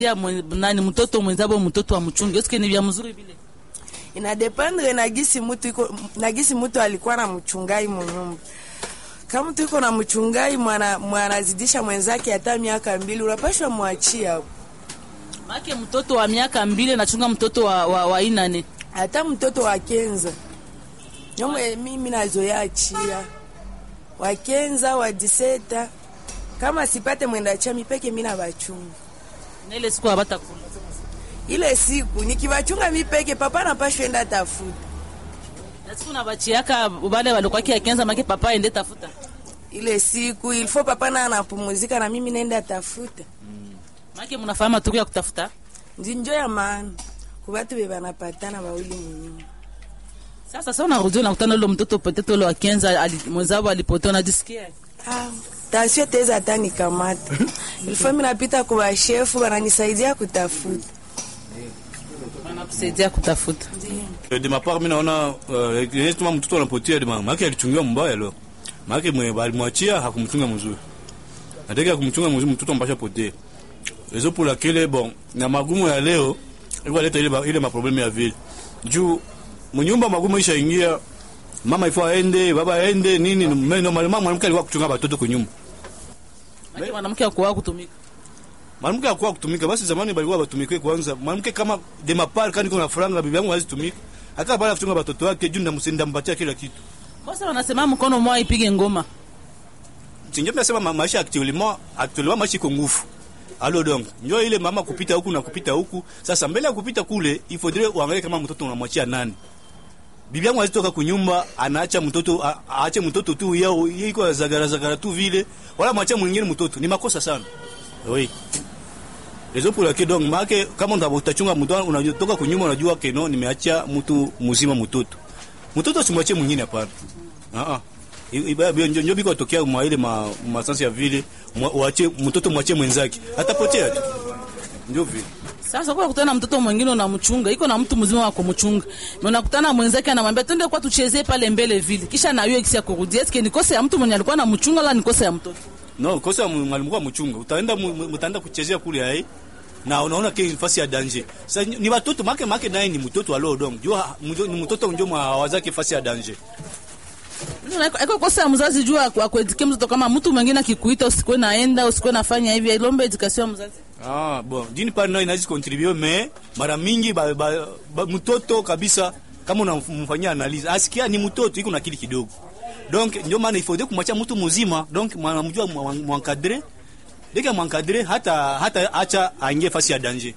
ya mwe- nani mtoto mwenzabo mtoto wa mchungi eske ni vya mzuri vile inadependre na gisi mutu iko na gisi mutu alikuwa na mchungai munyumba kama mtu iko na mchungai mwana mwanazidisha mwenzake hata miaka mbili unapashwa mwachia hapo. make mtoto wa miaka mbili nachunga mtoto wa, wa, wa inane hata mtoto wa kenza nyomwe mimi nazoya achia wa kenza wa diseta kama sipate mwenda chami peke mina bachunga na ile siku abatakula ile siku nikibachunga mipeke papa napashwa enda tafuta na siku na bachiaka bale walikuwaki akenza make papa aende tafuta ile siku ilifo papa na anapumuzika na mimi naenda tafuta make mnafahamu matuku ya kutafuta nzinjo ya maana kubatu be banapatana bawili munyumba sasa sasa unarudia unakutana ule mtoto poteto ule wa kenza ali, mwenzao alipotea unajisikia ah, tasio teza hata nikamata ilifo mi napita kwa shefu bananisaidia kutafuta wanakusaidia kutafuta de ma part mi naona uh, tuma mtoto anapotea de mama yake alichungiwa mbaya leo maake mwe balimwachia hakumchunga mzuri nataka kumchunga mzuri mtoto mpasha potee rezo pour laquelle bon na magumu ya leo ilikuwa leta ile ba- ile maprobleme ya vile juu mnyumba magumu isha ingia mama ifo aende baba aende nini mais normalement mwanamke alikuwa kuchunga watoto kwa nyumba make mwanamke akuwa kutumika mwanamke akuwa kutumika basi zamani balikuwa batumike kwanza mwanamke kama de mapar kani kuna franga bibi yangu hazitumika akaa bala kuchunga watoto wake juu ndamsenda mpatia kila kitu kosa wanasema mkono mwa ipige ngoma sinjo nasema ma- maisha actuellement actuellement maisha iko nguvu alo donc njo ile mama kupita huku na kupita huku sasa mbele ya kupita kule il faudrait uangalie kama mtoto unamwachia nani bibi yangu azitoka kunyumba anaacha mtoto a- aache mtoto tu yao iko zagara zagara tu vile wala mwachia mwingine mtoto ni makosa sana oui Rezo pour laquelle donc make kama ndo utachunga mtoto unatoka kunyumba unajua keno nimeacha mtu mzima mtoto mtoto simwachie mwingine hapana ah ah ibaya njo njo biko tokea mwa ile ma masansi ya vile mwa- uache mtoto mwachie mwenzake atapotea tu ndio vile sasa kwa kutana na mtoto mwingine unamchunga iko na mtu mzima wa kumchunga na unakutana mwenzake anamwambia twende kwa tuchezee pale mbele vile kisha na yeye kisia kurudia eske ni kosa ya mtu mwenye alikuwa anamchunga la ni kosa ya mtoto no kosa mwalimu kwa mchunga utaenda mu- mu- mtaenda kuchezea kule hai na unaona ke nafasi ya danger sasa ni- ni watoto make make naye ni mtoto alo donc jua mjo- ni mtoto ndio mwa wazake fasi ya danger iko kosa ya mzazi juu ya kuedike mtoto kama mtu mwingine akikuita usikuwe naenda usikuwe nafanya hivi ilombe education ya mzazi Ah, bon, d'une part nayo inaweza contribuer mais mara mingi ba, ba, ba, mtoto kabisa kama unamfanyia analyse asikia ni mtoto iko na akili kidogo. Donc ndio maana il faut kumwacha mtu mzima donc mwanamjua mwankadre deka mwankadre hata hata acha aingie fasi ya danger.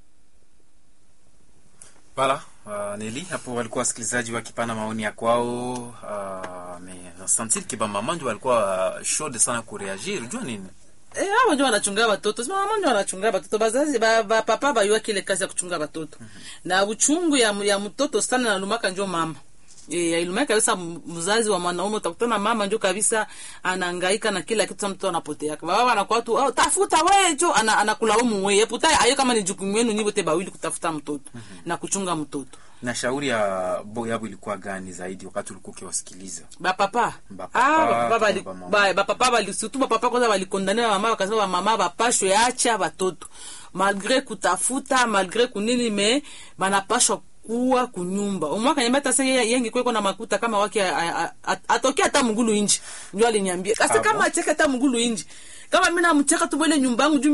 Voilà, uh, Neli hapo walikuwa wasikilizaji wakipana maoni ya kwao. Uh, me sentir que bamama ndio walikuwa uh, chaude sana kureagir. Unajua nini? Eh, hao ndio wanachunga watoto. Sema mama ndio wanachunga watoto. Bazazi ba, ba papa bayua kile kazi ya kuchunga watoto. Na uchungu ya, ya mtoto sana na lumaka ndio mama. Eh, ilumaka kabisa m- mzazi wa mwanaume utakutana mama ndio kabisa anahangaika na kila kitu mtoto anapotea. Baba anakuwa tu oh, tafuta wewe jo ana, anakulaumu wewe. Puta ayo kama ni jukumu yenu nyi wote bawili kutafuta mtoto na kuchunga mtoto. Na shauri ya Boyabu ilikuwa gani zaidi wakati ulikuwa ukiwasikiliza? bapapa Bapapa, ah bapapa bali kwa mama. ba- bapapa bali surtout bapapa kwanza balikondane mama wakasema ba mama bapashwe acha batoto malgré kutafuta malgré kunini me banapashwa kuwa kunyumba umwaka nyamba hata sasa yeye yengi kweko na makuta kama wake a- a- a- atokea hata mgulu inji ndio aliniambia sasa Ah, kama bon? acheka hata mgulu inji kama mimi namcheka tu bwele nyumbangu juu